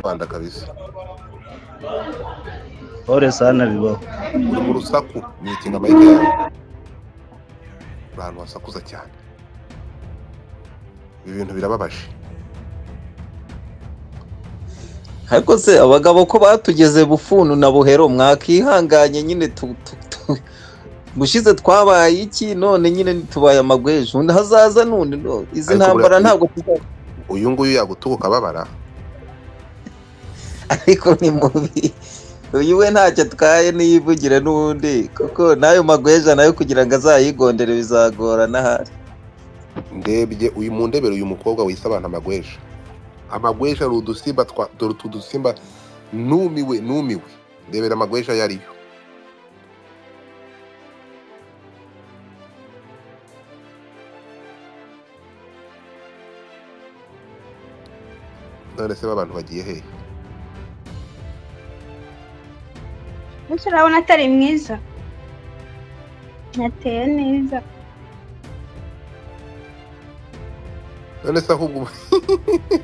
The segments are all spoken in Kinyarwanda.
Rwanda kabisa pole sana bibaho uri mu rusaku ni ikinga amayike yawe uri ahantu wasakuza cyane ibi bintu birababaje ariko se abagabo ko batugeze bufunu na buhero mwakihanganye nyine tu- tu- tu- ubushize twabaye iki none nyine tubaye amagwejo undi hazaza n'undi no, izi Ariko ntambara buriya- ntabwo tuza- uyu nguyu yagutubuka ababara ariko ni mubi uyu we ntacyo atwaye niyivugira n'undi kuko n'ayo magweja nayo kugira ngo azayigondere bizagorana ahari ndebye uyu mu ndebere uyu mukobwa wise abantu amagweja amagweja ni udusimba twa dore utu dusimba numiwe numiwe ndebera amagweja ayo ariyo none se b'abantu bagiye hehe Ese urabona atari mwiza nateye neza none se ahubwo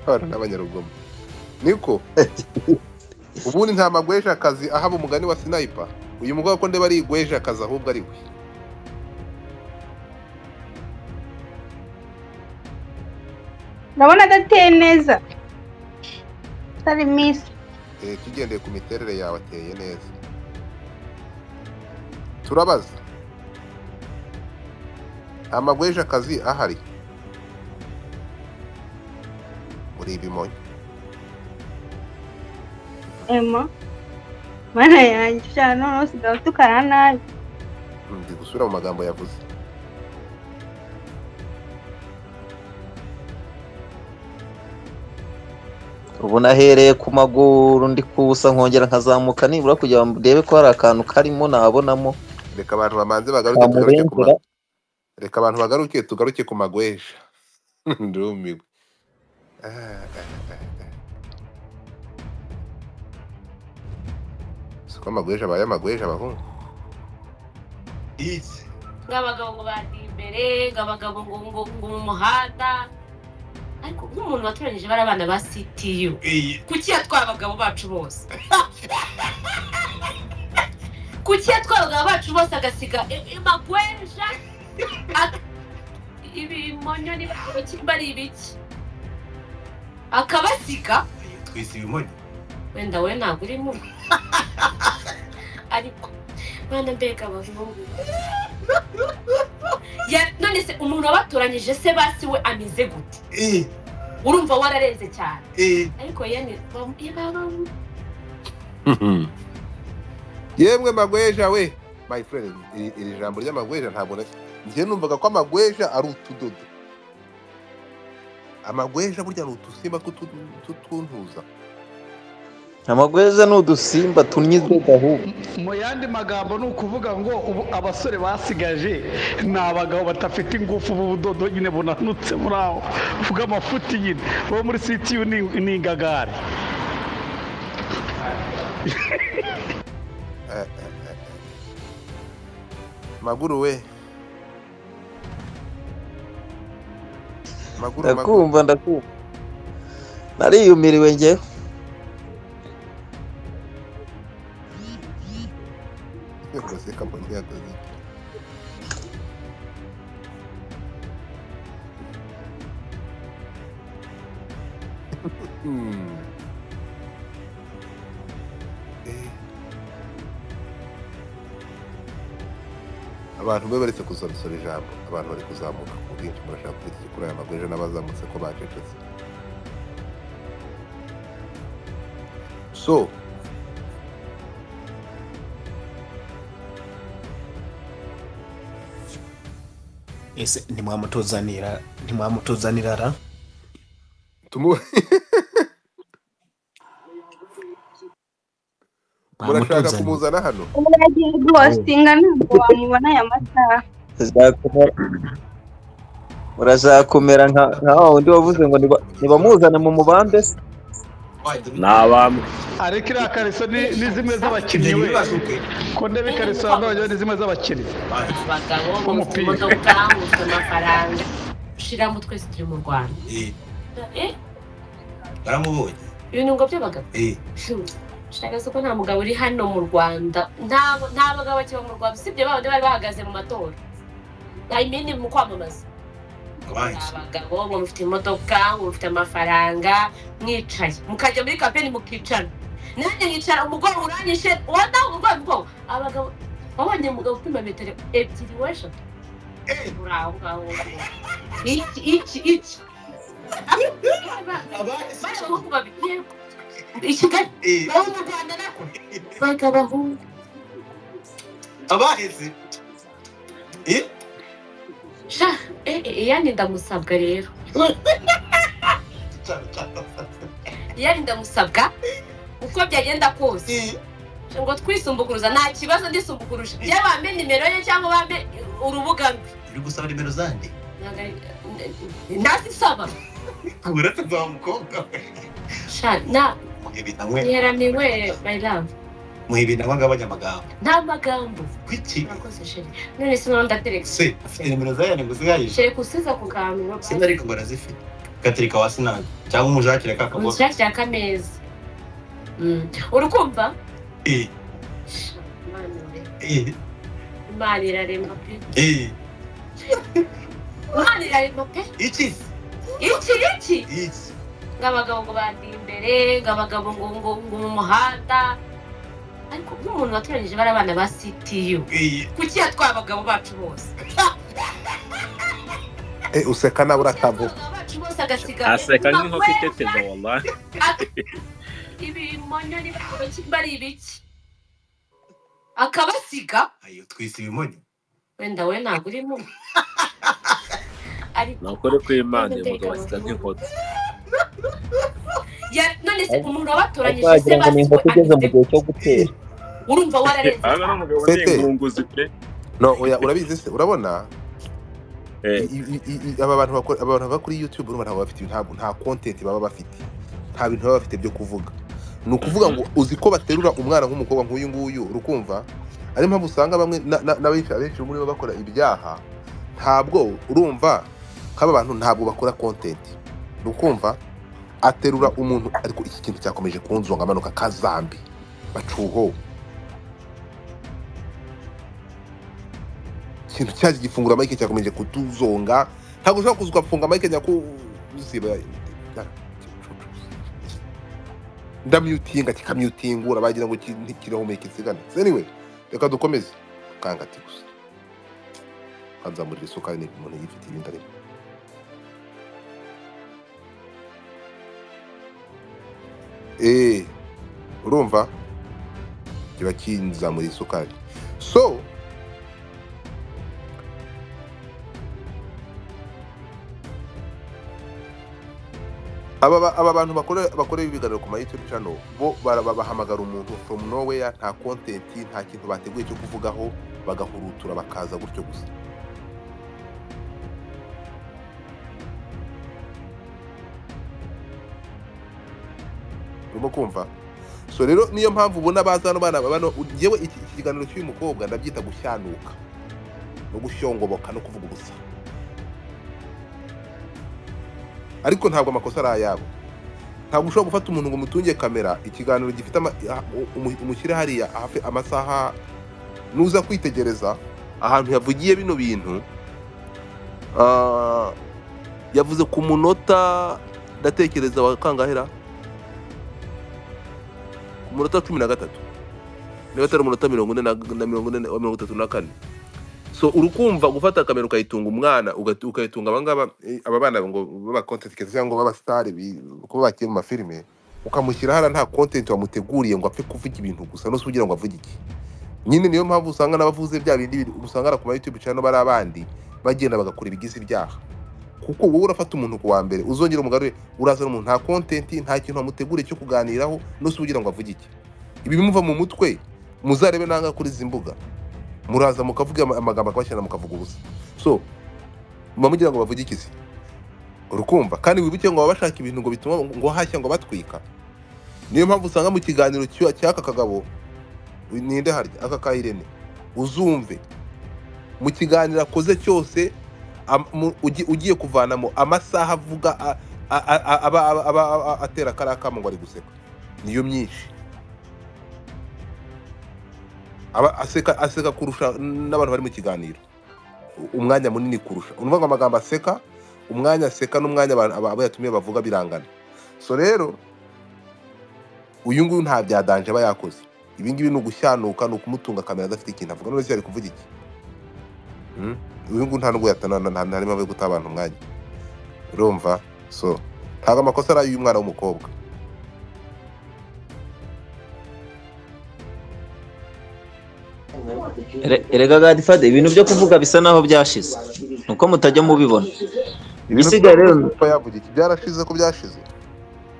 abantu n'abanyarugomo niko ubundi nta magweja akazi ahaba umugani wa sinayipa uyu mugabo ko ndeba ari igweja akazi ahubwo ari we urabona adateye neza atari mwiza Eh, tugendeye ku miterere yawe ateye neza turabaza amagweje akazi ahari muri ibimonyo ema mana yanjye cyane noneho usigaye utukana nabi ndi gusubira mu magambo yavuze ubu nahereye ku maguru ndi kusa nkongera nkazamuka nibura kugira ngo ndebe ko hari akantu karimo nabonamo reka abantu bamanze bagaruke tugaruke ku namurengera ma- reka abantu bagaruke tugaruke ku magweje ndumiwe Ah, ah, ah, ah. si ko amagweje abaye amagweje abahungu ng'abagabo ngo bateye imbere ng'abagabo ngo ngo ngo mu muhanda ariko nk'umuntu watoranyije bari abana ba ctu kuki yatwaye abagabo bacu bose kuki yatwaye abagabo bacu bose agasiga i- i- magweja Ak- ibimonyo ni biki mba ari ibiki akabasiga twise ibimonyo wenda we ntabwo urimo ariko mwana mbega abahungu Ya- none se umuntu wabatoranyije se basi we ameze gute Eh, urumva wararenze cyane eh. ariko yene bam- ye baba- yemwe magweja we my friend iri iri jambo ry'amagweja ntabwo na- njye numvaga ko amagweja ari utudodo amagweja burya ni udusimba tw'utu- tw'utuntuza amagweja ni udusimba tunyizwe ahubwo mu yandi magambo ni ukuvuga ngo ubu abasore basigaje ni abagabo badafite ingufu b'ubudodo nyine bunanutse muri aho bw'amafuti nyine bo muri sitiyu ni- ni ingagari Eh, eh, eh, eh. maguru we maguru maguru ndakumva ndakumva nariyumiriwe ngewe guseka mu ntego abantu be baretse kusorosora ijambo abantu bari kuzamuka ku bwinshi murashaka kurya kuri aya magweje n'abazamutse ko bacecetse so ese ntimwamutuzanira ntimwamutuzanira ra tumu murashaka mwamutuzanira kumuzana hano ubu yagiye guhostinga ntabwo wamubona aya masaha Urashaka kumera- urashaka kumera nka nka wa wundi wavuze ngo niba- nibamuzana mu mubande se ni abami ariko iriya kariso ni ni zimwe z'abakinnyi we ku ntebe ikariso hano ni zimwe z'abakinnyi abagabo Bo mu bafite imodoka bafite amafaranga ushiramo twese turi mu rwanda Eh, Eh, baramubonye ibinungo by'abagabo Eh, shagaze ko nta mugabo uri hano mu rwanda nta nta bagabo bakiba mu rwanda usibye ba bandi bari bahagaze mu matora ayimini mu kwamamaza abandi. abagabo ngo mufite imodoka ngo mufite amafaranga mwicaye mukajya muri kampeni mukicara nanjye nkicara umugongo uranyishe wandaha umugongo umugongo abagabo wabonye umugabo upima metero ebyiri w'eshatu uri aho ngaho iki iki iki Abandi si bari abahugu babiri yego i kigali Eh, bari mu rwanda nako baga abahungu abaheze. Eh, sha eh eh yani ndamusabwa rero cyane cyane. yani ndamusabwa uko byagenda kose Eh, ngo twisumbukuruza nta kibazo ndisumbukuruje iyo bambe nimero ye cyangwa bambe urubuga rwe uri gusaba nimero zande. Ntabwo ari- nazisaba Kura tuzamukobwa. sha na Muhe ibintu ntiheramiwe my love muhe ibintu abagabanya amagambo. nta magambo Kuki? urakoze sheri none sinaba ndatereka Se, afite nimero zayo ni gusigaje. sheri kusiza ku kantu Sinzi ariko barazifite. Gatereka wa sinanga cyangwa umujakire kakavuga. umushyashyira akameza Mm. urukumva Eh, Sha, Imana irarema. eh, imana irarema pe eh. imana irarema pe Iki? iki iki Iki. ngo abagabo ngo bandiye imbere ngo abagabo ngo ngo ngo mu muhanda ariko nk'umuntu watoranyije bari abana ba ctu Eh, kuki yatwaye abagabo bacu bose Eh, useka nawe uratavuga abagabo bacu bose agasiga aseka nk'inkoko iteteza wallahi ibimonyo ni baki bari ibiki akabasiga ayo twise ibimonyo. wenda we ntabwo urimo ariko ni ukuri kw'imana uyu mugabo aseka nk'inkoko ya- none se umuntu wabatoranyije se wagira ngo ni inkoko igeze mu basiwe gihe cyo gutera urumva wararenze hano n'umugabo ni Fete. ingurunguzi pe no oya urabizi se urabona Eh. i- i- i- i- aba bantu bakora aba bantu baba kuri youtube urumva ntabwo bafite nta nta content baba bafite nta bintu baba bafite byo kuvuga ni ukuvuga ngo uzi ko baterura umwana nk'umukobwa nk'uyu nguyu urukumva ariyo mpamvu usanga bamwe na- na- n'abenshi abenshi muri bo bakora ibyaha ntabwo urumva kaba bantu ntabwo bakora content urukumva aterura umuntu ariko iki kintu cyakomeje kunzonga amanuka kazambi bacuho ikintu cyaje gifungura mike cyakomeje kutuzonga ntabwo ushobora kuza ugafunga mike nyakuziba ndamyutinga kikamyutingura bagira ngo ki- kirahumeka isigane anyway reka dukomeze kanga ati gusa kanzamurira isukari ni umuntu yifitiye ibindi arimo eee urumva kiba kinzamurira isukari so aba ba- aba bantu bakora bakorera ibiganiro ku ma YouTube channel bo bara- babahamagara umuntu from nowhere nta content nta kintu bateguye cyo kuvugaho bagahurutura bakaza gutyo gusa urimo kumva so rero niyo mpamvu ubona baza hano bana bano yewe iki iki kiganiro cy'uyu mukobwa ndabyita gushyanuka no gushongoboka no kuvuga ubusa ariko ntabwo amakosa ari ayabo ntabwo ushobora gufata umuntu ngo umutunge kamera ikiganiro gifite ama- ah, umu- umushyire hariya hafi amasaha nuza kwitegereza ahantu yavugiye bino bintu ah, yavuze ku munota ndatekereza wa kangahera ku munota cumi na gatatu niba atari umunota mirongo ine na na mirongo ine na- wa mirongo itatu na kane so urukumva gufata kamera ukayitunga umwana ugat- ukayitunga abangaba eh, aba bana ngo baba content creator cyangwa ngo baba star bi- kuba bakiri mu mafilime ukamushyira hara nta content wamuteguriye ngo apfe kuvuga ibintu gusa no se ugira ngo avuge iki nyine niyo mpamvu usanga n'abavuze bya bindi biri- usanga na ku ma YouTube channel bari abandi bagenda bagakora ibigize ibyaha kuko wowe urafata umuntu ku wa mbere uzongera umugarure urazana umuntu nta content nta kintu wamuteguriye cyo kuganiraho no se ugira ngo avuge iki ibi bimuva mu mutwe muzarebe nanga kuri izi mbuga muraza mukavuga ama- amagambo akabashyira mukavuga ubusa so muba mugira ngo bavuge ikisi urukumva kandi wibuke ngo baba bashaka ibintu ngo bituma ngo hashya ngo batwika niyo mpamvu usanga mu kiganiro cy'u- cy'aka kagabo ninde harya aka ka irene uzumve mu kiganiro akoze cyose am- mu- ugi- ugiye kuvanamo amasaha avuga a- a- a- a- aba aba- aba- aba- atera kariya kamo ngo ari guseka niyo myinshi aba aseka aseka kurusha n'abantu bari mu kiganiro U- umwanya munini kurusha urumva ngo amagambo aseka umwanya aseka n'umwanya abantu- aba- abo yatumiye bavuga birangana so rero uyu nguyu nta bya danje aba yakoze ibi ngibi ni ugushanuka ni ukumutunga kamera adafite ikintu avuga none se ari kuvuga iki Mm? uyu nguyu nta nubwo yatanana nta nta n'impamvu yo guta abantu umwanya urumva so ntabwo amakosa ari ay'uyu mwana w'umukobwa Re- Erega Godfather ibintu byo kuvuga bisa naho byashize nuko mutajya mubibona Ibisigaye rero- Kuba yavuga iki byarashize ko byashize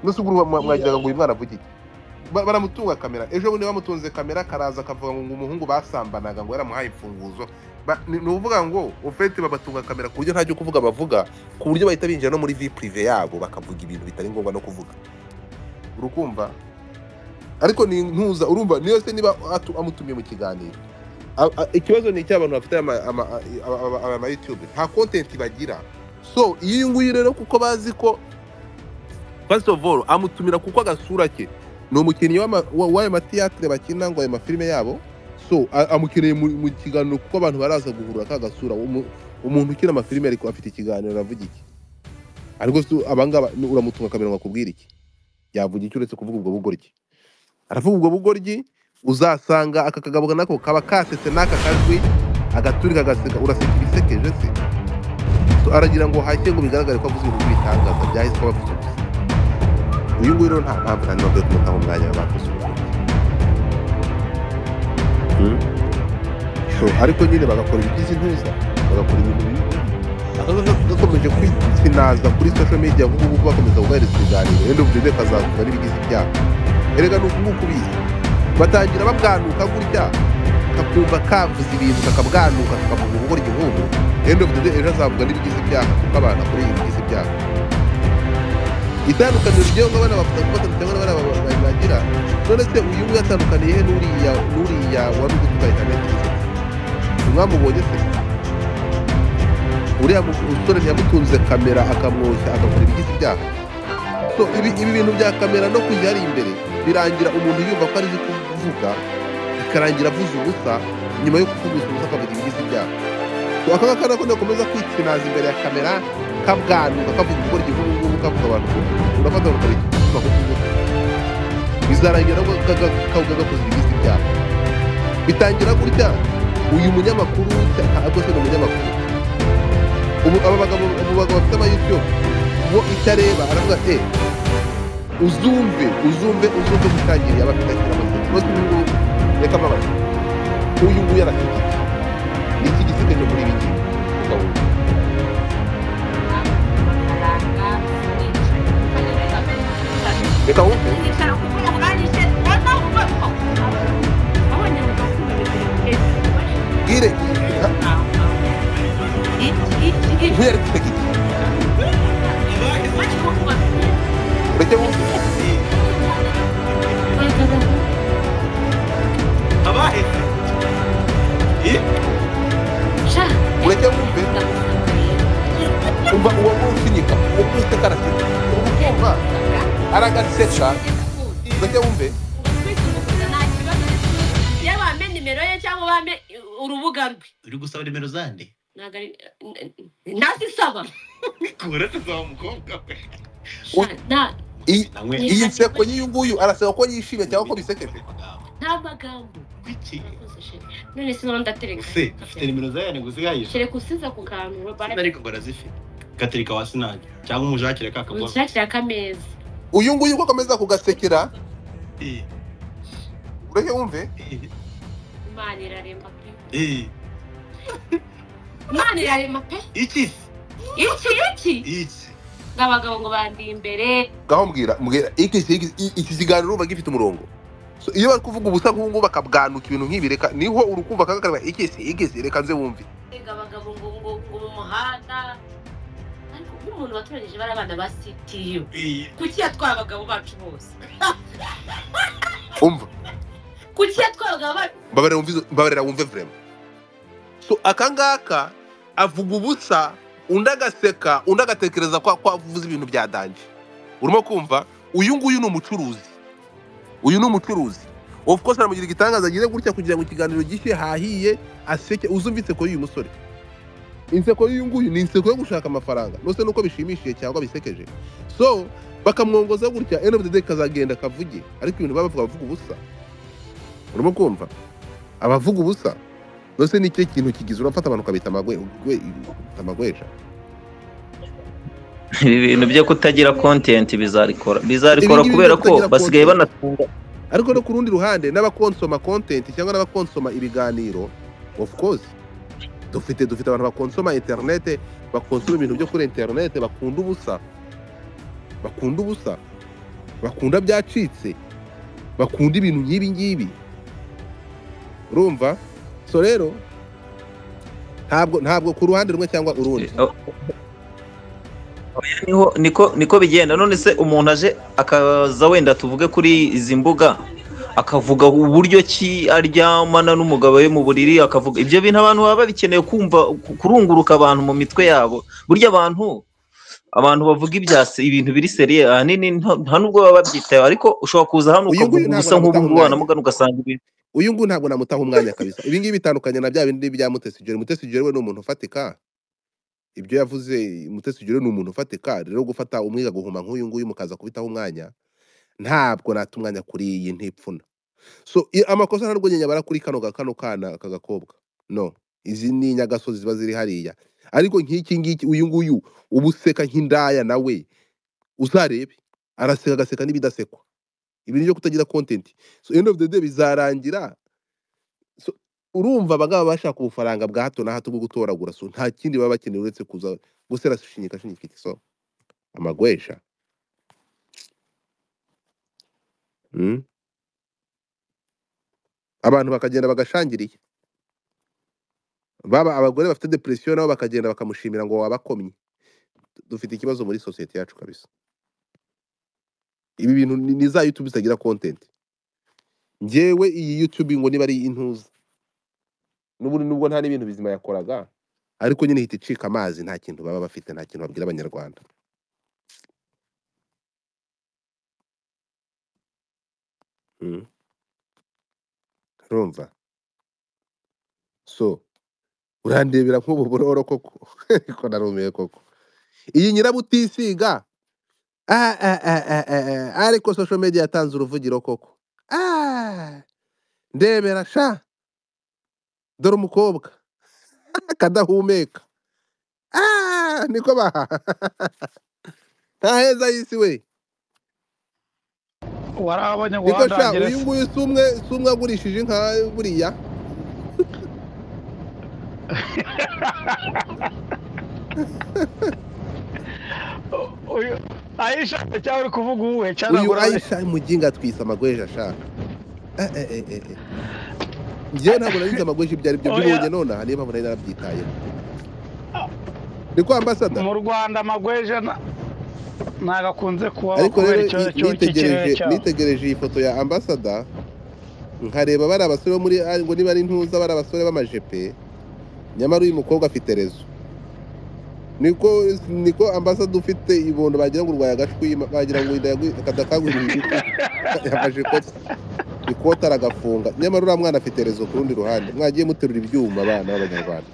nusi ubwo uba mwa- mwagiraga ngo uyu mwana avuge iki Ba- baramutunga kamera ejo bundi bamutunze kamera karaza akavuga ngo umuhungu basambanaga ngo yaramuhaye imfunguzo Ba- ni ni ukuvuga ngo ofete babatunga kamera ku buryo nta cyo kuvuga bavuga ku buryo bahita binjira no muri vi prive yabo bakavuga ibintu bitari ngombwa no kuvuga urukumva ariko ni ntuza urumva niyo se niba atu- amutumiye mu kiganiro A- a- ikibazo ni icy'abantu bafite ama- ama- aba- aba aba- ama youtube nta kontenti bagira so iyi nguyu rero kuko bazi ko first of all amutumira kuko agasura ke ni umukinnyi w'ama- wa- w'ayo matiyatire bakina ngo ayo mafilime yabo so a- amukeneye mu mu kiganiro kuko abantu baraza guhura ka gasura Umu- umuntu ukina amafilime ariko afite ikiganiro aravuga iki ariko se abangaba ni- uramutunga kamera ngo akubwire iki yavuga iki uretse kuvuga ubwo bugoryi aravuga ubwo bugoryi uzasanga aka kagabo nako kaba kasetse n'aka kajwi agaturika agaseka uraseka ibisekeje se So, aragira ngo hashye ngo bigaragare ko avuze ibintu by'ibitangaza byahise kuba avuze gusa uyu nguyu rero nta mpamvu nta n'imwe yo kumutaho umwanya bakoze ubuvuzi So, ariko nyine bagakora ibigize intuza bagakora ibintu bibi bibi gakomeje kwitsinaza kuri social media nk'ubu ngubu bakomeza guhereza ibiganiro end of the day kazakuba n'ibigize ibyaha erega ni uku nguku bizi batangira babwanuka gutya kakumva kavuze ibintu kakabwanuka kakavuga ubugoryi nk'ubu end of the day ejo azavuga n'ibigize ibyaha kuko abana kuri iyi bigize ibyaha itandukaniro ry'aho abana bavuga ko batandukanye n'abana ba- ba- bagira none se uyu nguyu atandukaniye he n'uriya n'uriya wari uri gutwara ikinyabiziga umwamubonye se uriya mu- musore ntiyamutunze kamera akamwoshya agakora ibigize ibyaha so ibi, ibi bintu bya kamera no kujya ari imbere birangira umuntu yumva ko arizi kuvuga bikarangira avuze ubusa nyuma yo kuvuga ubusa akavuga ibigize ibyaha So, aka ngaka nako nakomeza kwitinaza imbere ya kamera kabwanuka kavuga ubwo igihugu ngubu kavuga abantu ko urafata ngo kareke kuvuga ko kuvuga bizarangira ngo kavuga gakoze ibigize ibyaha bitangira gutya uyu munyamakuru ntabwo se ni umunyamakuru ubu aba bagabo abo bagabo bafite amayutube bo icyo areba aravuga ati uzumve uzumve uzumve gutangiriye abafite akira amaseti bose ubu ngubu reka mbabaze uyu nguyu arafite iki ni iki gisigaje muri ibi ngibi ukawumva amafaranga mwicaye mukagenda muri kapeni reka wumve mwicara ku mbuga mwanishe ubona uko abonye umugabo ufite ibintu byinshi bwire iki iki nk'iyo ari guseka iki bari kuvuga ureke wumve abahetse sha ureke wumve umva uwo nguwo ukinyika uwo nguwo useka araseka ubu kumva aragaseka ureke wumve yaba wamenya nimero ye cyangwa wame urubuga rwe uri gusaba nimero zande ntabwo ari ntazisaba kura tuzaba umukobwa we Sha, nta iyi namwe iyi nseko y'uyu nguyu araseka ko yishimye cyangwa ko bisekeje nta magambo kuki Murakoze, sha. none sinaba ndatereka use ufite nimero zayo ni gusigaye kereka usiza ku kantu bara- ariko barazifite gaterika wa sinage cyangwa umujakire kakabona unshakira akameza uyu nguyu uko akomeza kugasekera Eh, ureke wumve eh, imana iraremba pe eh. imana iraremba pe iki iki iki iki ngo abagabo ngo bandi imbere ngaho mbwira mbwira iki iki- iki kiganiro urumva gifite umurongo So, iyo bari kuvuga ubusa nk'ubu ngubu bakabwanuka ibintu nk'ibi reka niho urukumva akaga kareba ikisi ikisi reka nze wumve ngo abagabo ngo ngo ngo mu muhanda ariko nk'umuntu watoranyije bari abana ba sitiyu Eh, kuki yatwara abagabo bacu bose umva kuki yatwara abagabo bacu babarira wumve babarira wumve vrema so aka ngaka avuga ubusa undi agaseka undi agatekereza ko ko avuze ibintu bya danje urimo kumva uyu nguyu ni umucuruzi uyu ni umucuruzi of course aramugira igitangaza agize gutya kugira ngo ikiganiro gishye hahiye aseke uzumve inseko y'uyu musore inseko y'uyu nguyu ni inseko yo gushaka amafaranga nose nuko bishimishije cyangwa bisekeje so bakamwongoza gutya end of the day kazagenda kavuge ariko ibintu baba bavuga bavuga ubusa urimo kumva abavuga ubusa nose ni cyo kintu kigize urafata abantu ukabita amagwe ugwe- amagweja ibi bintu byo kutagira kontenti bizarikora Ibi bizarikora ngibi kubera byo ko kutagira basigaye content. banatunga ariko no ku rundi ruhande n'abakonsoma kontenti cyangwa n'abakonsoma ibiganiro of course dufite dufite abantu bakonsoma interinete bakonsoma ibintu byo kuri interinete bakunda ubusa bakunda ubusa bakunda byacitse bakunda ibintu nk'ibi ngibi urumva so rero ntabwo ntabwo ku ruhande rumwe cyangwa urundi Oh. Oya, niho niko niko bigenda none se umuntu aje akaza wenda tuvuge kuri izi mbuga akavuga uburyo ki aryamana n'umugabo we mu buriri akavuga ibyo bintu abantu baba babikeneye kumva ku- kurunguruka abantu mu mitwe yabo burya abantu abantu bavuga ibya se- ibintu biri seriye ahanini nta nta nubwo baba babyitayeho ariko ushobora kuza hano Uyu nguyu ntabwo ukavuga ubusa nk'ubu namutaha ngubu umwanya. wanamugana ugasanga ibintu uyu nguyu ntabwo namutaha umwanya kabisa ibi ngibi bitandukanye na bya bindi bya mutesigere mutesigere we ni umuntu ufatika ibyo yavuze mutesigere ni umuntu ufatika rero gufata umwiga guhuma nk'uyu nguyu mukaza kubitaho umwanya ntabwo nata umwanya kuri iyi ntipfuna so i- amakosa ntabwo nyabara kuri kano ga- kano kana aka gakobwa no izi ni inyagasozi ziba ziri hariya ariko nk'iki ngiki uyu nguyu uba useka nk'indaya nawe uzarebe araseka agaseka n'ibidasekwa ibi ni ibyo kutagira kontenti so end of the day bizarangira so, urumva abangaba bashaka ubufaranga bwa hato na hato bwo gutoragura so nta kindi baba bakeneye uretse kuza gusera shinyika shinyika so amagwesha mm. abantu bakagenda bagashangiriye baba abagore bafite depression nabo bakagenda bakamushimira ngo wabakomye dufite ikibazo muri sosiyete yacu kabisa ibi bintu ni ni za youtube zitagira content njyewe iyi youtube ngo niba ari intuza n'ubundi nubwo nta n'ibintu bizima yakoraga ariko nyine ihita icika amazi nta kintu baba bafite nta kintu babwira abanyarwanda Mm. urumva so urandebera nk'ubu buroro koko ariko narumiwe koko iyi nyirabutisiga ah, ah, ah, ah, ah, ah, ariko social media yatanze uruvugiro koko Ah, ndebera sha dore umukobwa akadahumeka Ah, niko baha nta heza y'isi we wari niko abanyarwanda sha ngira uyu nguyu si umwe si umwe agurishije inka buriya uyu ayisha cyangwa uri kuvuga uwuhe cyangwa uyu ntabwo urabe- ayisha muginga atwisa amagweje ashaka Eh, eh, eh, eh, eh. njyewe ntabwo narize amagweje ibyo ari byo Oya. mbibonye nonaha niyo mpamvu nari narabyitayeho niko ambasada mu rwanda amagweja na- ntago akunze kubaho ariko kubera rero icyo- ni- icyo- ikirere nitegereje cyabo nitegereje iyi foto ya ambasada nkareba bari abasore bo muri ari- ngo niba ari ntuza bari abasore b'amajepe nyamara uyu mukobwa afite rezo niko niko ambasada ufite ibondo bagira ngo urwaye agashwi bagira ngo inda yagwi- akadakangurira igiti yafashe ikoti ikoti aragafunga nyamara uriya mwana afite rezo ku rundi ruhande mwagiye muterura ibyuma abana b'abanyarwanda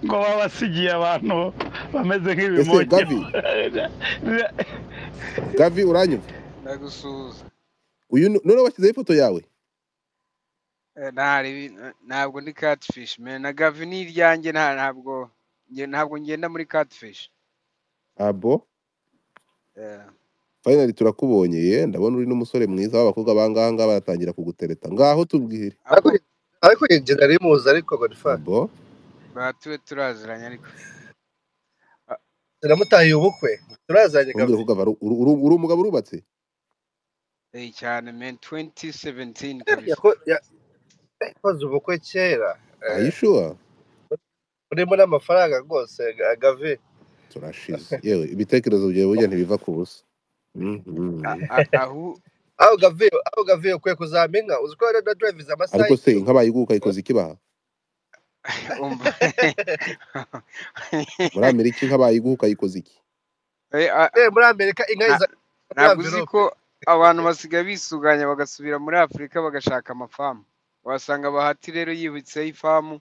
ngo baba basigiye abantu bameze ese nk'ibimogi gavi gavi uranyumva ndagusuhuza uyu ni- none washyizeho ifoto yawe Eh, ntari ntabwo ndi catfish man na gavi ni iryanjye nta ntabwo nge- ntabwo ngenda muri catfish abo Eh, fayinali turakubonye ye ndabona uri n'umusore mwiza w'abakobwa bangaha ngaha baratangira kugutereta ngaho tubwire ahubwo ariko njye nari muzi ariko godifari bo ba tube turaziranye ariko Ah, turamutahiye ubukwe turazanye umbwira gabi ko gava ari- uri uri- uri umugabo urubatse eh, cyane man 2017 kabisa Yako- ya- yakoze ubukwe kera Eh, ayishuwa urimo n'amafaranga rwose Ga- gavi turashize yewe ibitekerezo byawe burya ntibiva ku busa Mhm. Ah, ah, ahu aho gavi aho gavi ukwiye kuzampa inka uzi ko na drive za ariko amasaha se inka bayiguka ikoze ikibaha umva muri amerika inka bayiguha ukayikoza iki Eh, a- Eh, muri amerika inka Na- iza ntabwo uzi ko abantu basigaye bisuganya bagasubira muri afurika bagashaka amafamu wasanga bahati rero yibutseho ifamu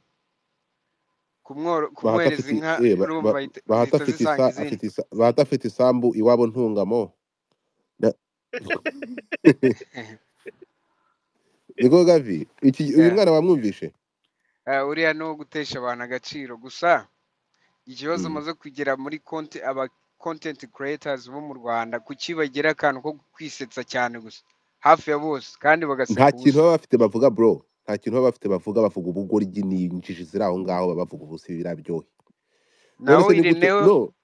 kumworo- bahata kumwereza afite- inka eh, ba- urumva ba- ahita- bahata zihita afite zisanga isa- izindi afite isa- bahata afite isambu iwabo ntungamo Na- niko gavi iki uyu Yeah. mwana wamwumvishe Eh, uriya ni uwo gutesha abantu agaciro gusa ikibazo Mm. umaze kugera muri konti aba content creators bo mu rwanda kuki bagira akantu ko kwisetsa cyane gusa hafi ya bose kandi nta bagaseka kintu ubusa baba bafite bavuga bro nta kintu baba bafite bavuga bavuga ubugoryi n'injiji ziri aho ngaho baba bavuga ubusa biraryohe None nawe se ni gute- ireneo no,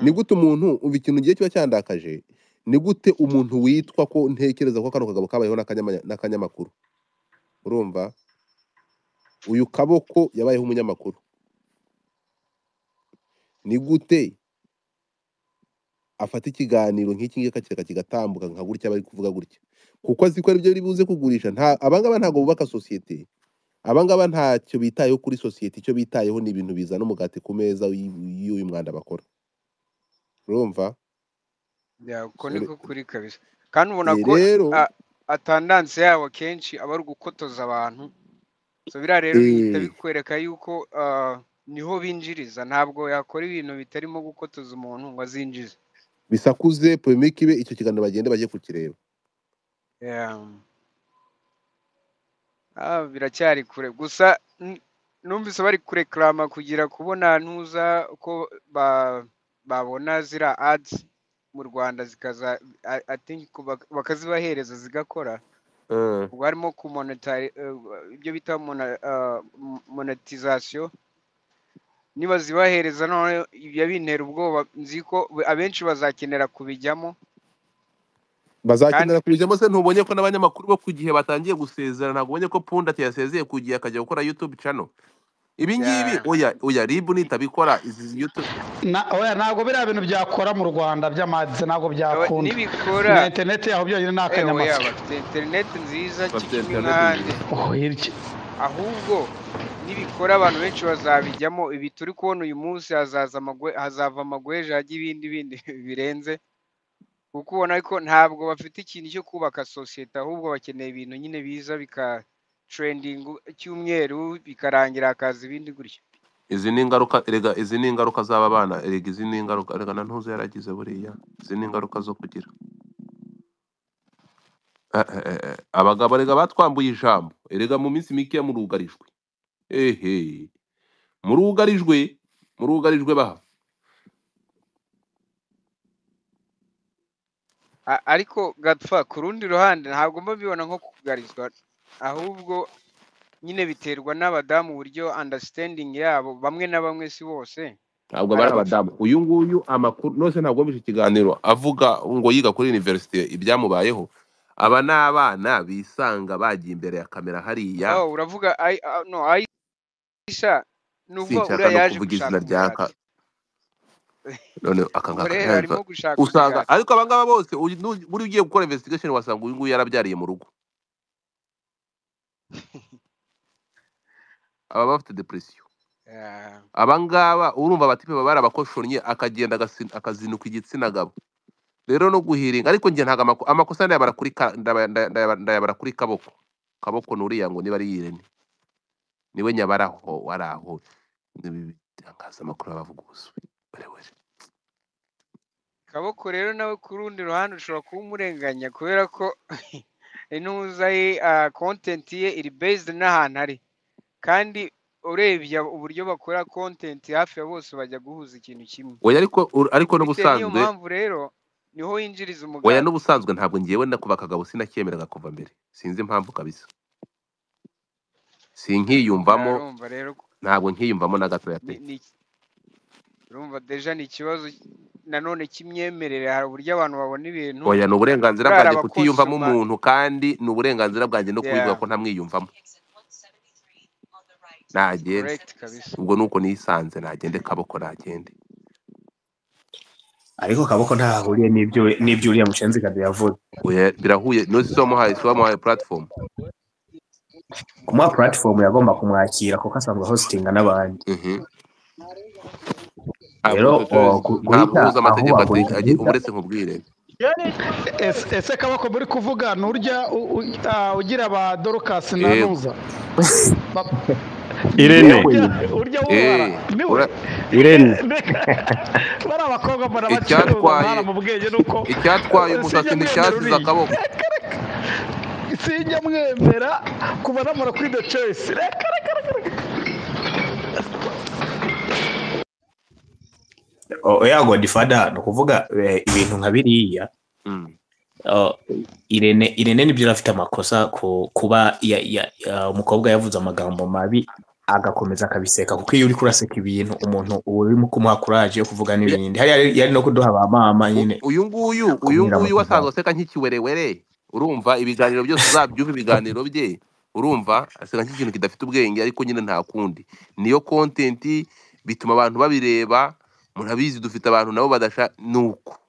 ni gute umuntu umva ikintu gihe kiba cyandakaje ni gute umuntu witwa ko ntekereza ko kano kagabo kabayeho n'akanyama- n'akanyamakuru urumva uyu kaboko yabayeho umunyamakuru ni gute afata ikiganiro nk'iki ngiki akakireka kigatambuka nka gutya bari kuvuga gutya kuko azi ko aribyo biri buze kugurisha nta abangaba ntabwo bubaka sosiyete abangaba ntacyo bitayeho kuri sosiyete icyo bitayeho ni ibintu bizana umugati ku meza y'uyu y'uyu mwanda bakora urumva Ya, uko Ure- niko kuri kabisa kandi ubona Eh, ko rero a- atandanse yabo akenshi aba ari ugukotoza abantu so biriya rero bihita Eh. bikwereka yuko ah, niho binjiriza ntabwo yakora ibintu bitarimo gukotoza umuntu ngo azinjize bisakuze polemike ibe icyo kiganiro bagende bajye kukireba Yeah. Ah, biracyari kure gusa n- numvise bari kurekarama kugira kubona ntuza ko ba- babona ziriya ads mu rwanda zikaza I- I think ko bak- bakazibahereza zigakora ubwo harimo ku monetari- eh, ibyo bita mona- ah, m- monetization niba zibahereza noneho ibyo bintera ubwoba nzi ko abenshi bazakenera kubijyamo bazakenera kubijyamo se ntubonye ko n'abanyamakuru bo ku gihe batangiye gusezera ntabwo ubonye ko punda yasezeye ku gihe akajya gukora youtube channel ibi ngibi Yeah. oya oya ribu nitabikora izi youtube na oya ntabwo biriya bintu byakora mu rwanda by'amadzi ntabwo byakunda nibikora na interineti yaho byonyine ni Eh, oya akanyamasyo bafite interineti nziza Bafite interineti kikimwande nziza. Oh, hirya. ahubwo nibikora abantu benshi bazabijyamo ibi turi kubona uyu munsi hazaza amagwe hazava amagweja ajya ibindi bindi birenze kuko ubona ko ntabwo bafite ikintu cyo kubaka sosiyete ahubwo bakeneye ibintu nyine biza bika trendingu cyumweru bikarangira hakaza ibindi gutyo izi ni ingaruka erega izi ni ingaruka z'aba bana erega izi ni ingaruka erega na ntuze yaragize buriya izi ni ingaruka zo kugira Eh, eh, eh, eh, abagabo erega batwambuye ijambo erega mu minsi mikeya murugarijwe ehe murugarijwe murugarijwe baha A- ariko gatfa ku rundi ruhande ntabwo mbabibona nko kugarizwa ahubwo nyine biterwa n'abadamu uburyo understanding yabo bamwe na bamwe si bose ntabwo Hari bari abaf- abadamu uyu nguyu amakuru nose ntabwo yumvise ikiganiro avuga ngo yiga kuri universite ibyamubayeho aba ni abana bisanga bagiye imbere ya kamera hariya oh uravuga ai ah, no aisha ni ukuvuga sinshaka uriya no yaje kuvuga izina gushaka ryaka umugati none ubwo akangaka rero ntiyabikora arimo gushaka usanga umugati ariko abangaba bose uyu nu- buri ugiye gukora investigation wasanga uyu nguyu yarabyariye mu rugo aba bafite depression Yeah. abangaba urumva abatipe baba barabakoshonnye akagenda agasi- akazinuka igitsina gabo rero no guhiringa ariko njye ntago amako- amakosa ndayabara kuri ka- ndaba- nda- ndayaba- ndayabara kuri kaboko kaboko ni uriya ngo niba ari yirene niwe nyabaraho waraho Ibi bitangazamakuru baba bavuga ubuswe Werewe. kaboko rero nawe ku rundi ruhande ushobora kuba umurenganya kubera ko intuza ye ah, content ye iri based n'ahantu ari kandi urebye ab- uburyo bakora content hafi ya bose bajya guhuza ikintu kimwe oya ariko ur- ariko bitewe n'iyo n'ubusanzwe mpamvu rero niho yinjiriza oya umugati n'ubusanzwe ntabwo ngewe nakuba akagabo sinacyemeraga kuva mbere sinzi impamvu kabisa sinkiyumvamo urumva rero ko ntabwo nkiyumvamo na gatoya ni- pe ni urumva deja ni ikibazo nanone cy'imyemerere hari uburyo abantu babona ibintu oya ni uburenganzira kurara bwanjye kutiyumvamo abakonsoma umuntu kandi ni uburenganzira bwanjye no kubivuga yeah ko ntamwiyumvamo nagende correct kabisa ubwo nuko nisanze nagende kaboko nagende ariko kaboko ntahahuriye n'ibyo n'ibyo uriya mushenzi kadu yavuze Oya, birahuye nose wamuhaye wamuhaye platform kumuha puratifomu yagomba kumwakira kuko asanzwe hositinga n'abandi rero o- gu- guhita ntabuhuza aho amategeko wagurika ategeka uretse nkubwire Ese- ese kabako muri kuvuga nurya u- u- ah, ugira ba dorukasi na Yego. nuza Irene. urya Eh, wubara niwe ura- Irene. bari abakobwa mbona bacuruza icyatwaye ntara mu bwenge nuko icyatwaye umusatsi nticyasize akaboko sinjya mwemera kuva namara kuri the choice reka reka reka reka o- oya godifada ni ukuvuga eh, ibintu nka biriya o, irene irene nibyo yari afite amakosa ku kuba ya- ya- ya- umukobwa yavuze amagambo mabi agakomeza akabiseka kuko iyo uri kuraseka ibintu umuntu uba urimo kumuha kuraje yo kuvuga n'ibindi hariya yari- yari no kuduha ba mama nyine uyu nguyu uyu nguyu wasanzwe aseka nk'ikiwerewere urumva ibiganiro byose uzabyumva ibiganiro bye urumva aseka nk'ikintu kidafite ubwenge ariko nyine nta kundi niyo kontenti bituma abantu babireba murabizi dufite abantu nabo badasha ni uko